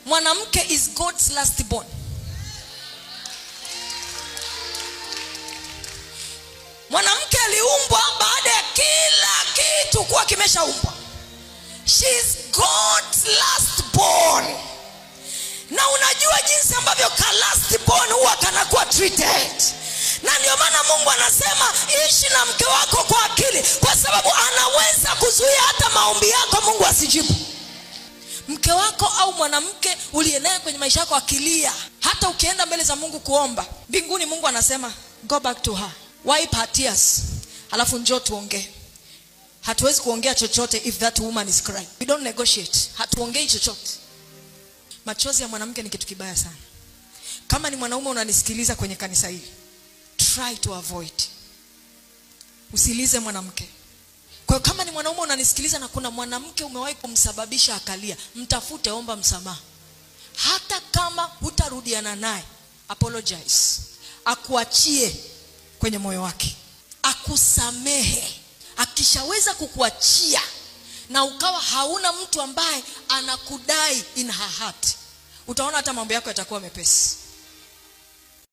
mwanamke is god's last born mwanamke aliumbwa baada ya kila kitu kuwa kimeshaumbwa she is god's last born na unajua jinsi ambavyo ka last born huwa kanakuwa treated na ndio maana mungu anasema ishi na mke wako kwa akili kwa sababu anaweza kuzuia hata maombi yako mungu asijibu mke wako au mwanamke uliye naye kwenye maisha yako akilia hata ukienda mbele za mungu kuomba mbinguni mungu anasema go back to her wipe her tears alafu njoo tuongee hatuwezi kuongea chochote if that woman is crying we don't negotiate hatuongei chochote machozi ya mwanamke ni kitu kibaya sana kama ni mwanaume unanisikiliza kwenye kanisa hili try to avoid usilize mwanamke kwa hiyo kama ni mwanaume unanisikiliza na kuna mwanamke umewahi kumsababisha akalia mtafute omba msamaha hata kama hutarudiana naye apologize akuachie kwenye moyo wake akusamehe akishaweza kukuachia na ukawa hauna mtu ambaye anakudai in her heart utaona hata mambo yako yatakuwa mepesi